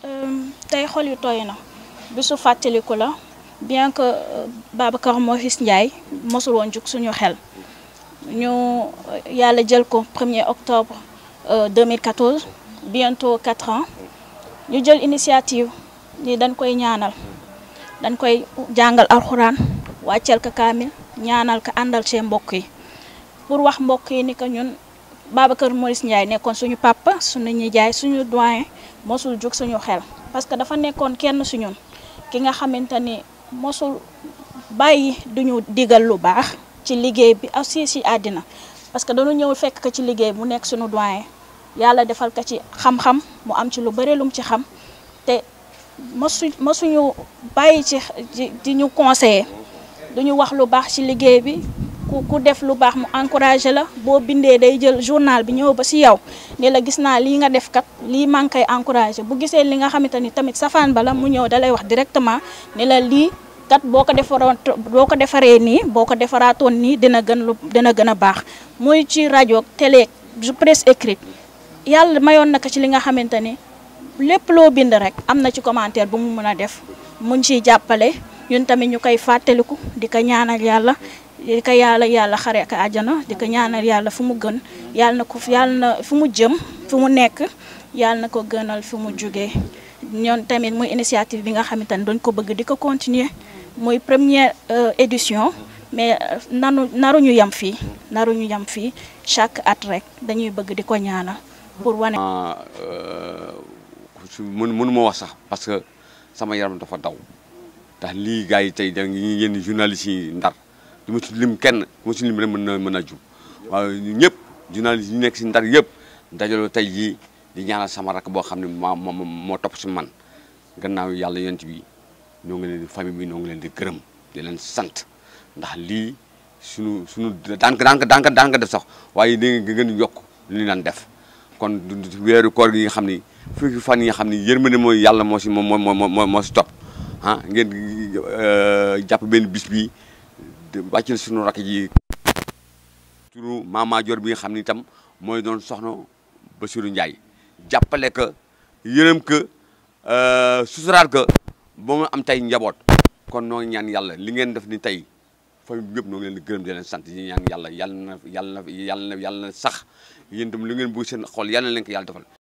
tey xol yu tooy na bisu fàttaliku la bien que Babacar Maurice Ndiaye mosul woon jug suñu xel ñu yàlla jël ko 1er octobre 2014 bientôt 4 ans ñu jël initiative ni dañ koy ñaanal dañ koy jàngal alxuraan wàcceel ko kaamil ñaanal ko àndal ci mbokk yi pour wax mbokk yi ni que ñun Babacar Maurice Ndiaye nekkoon suñu papa suñu nijaay suñu doyen mosul jug suñu xel parce que dafa nekkoon kenn su ñun ki nga xamante ni mosul bàyyi duñu digal lu baax ci liggéey bi aussi si àddina parce que dañu ñëw fekk ko ci liggéey mu nekk suñu doyen yàlla defal ko ci xam-xam mu am ci lu bëri lu mu ci xam te mosu mosuñu bàyyi ci di ñu conseiller duñu wax lu baax ci liggéey bi ku ku def lu baax mu encouragé la boo bindee day jël journal bi ñëw ba ci yow ni la gis naa lii nga def kat lii maa ngi koy encouragé bu gisee li nga xamante ni tamit safaan bala mu ñëw dalay wax directement ni la lii kat boo ko defaroon boo ko defaree nii boo ko defaraatoon nii dina gën lu dina gën a baax muy ci rajo télé presse écrite yàlla mayoon na ko ci li nga xamante ni lépp loo bind rek am na ci commentaire bu mu mën a def muñ ciy jàppale ñun tamit ñu koy fàttaliku di ko ñaanal yàlla di ko yàlla yàlla xare ak àjjana di ko ñaanal yàlla fu mu gën yàlla na ko yàlla na fu mu jëm fu mu nekk yàlla na ko gënal fu mu jugee ñoon tamit muy initiative bi nga xamante ni dañ ko bëgg di ko continuer muy première édition mais nanu naruñu yem fii naruñu yem fii chaque at rek dañuy bëgg di ko ñaanal pour wane. mën mënu ma wax sax parce que sama yaram dafa daw ndax lii gars yi tey da ngi yenn journalistes yi ndar du ma ci lim kenn du ma ci lim rek mën na mën a jub waaw ñëpp journalistes yi nekk si ndar yëpp dajaloo tey jii di ñaanal sama rakk boo xam ne moo moo moo topp si man gannaaw yàlla yonent bi ñoo ngi leen di famille bi ñoo ngi leen di gërëm di leen sant ndax lii suñu suñu daan ko daan ko daan ko daan ko def sax waaye da nga gën a yokk li ñu daan def kon weeru koor gi nga xam ni fukki fan yi nga xam ni yërmande mooy yàlla moo si moo moo moo moo si topp ah ngeen jàpp benn bis bi wàccal suñu rakk ji turu Mama Dior bi nga xam ni itam mooy doon soxna Bassirou Ndiaye jàppale ko yërëm ko susuraat ko ba mu am tey njaboot kon noo ngi ñaan yàlla li ngeen def ni tey famille bi yëpp noo ngi leen di gërëm di leen sant yi ñaan yàlla yàlla na yàlla na yàlla na yàlla na sax yéen itam li ngeen bëgg seen xol yàlla na leen ko yàlla defal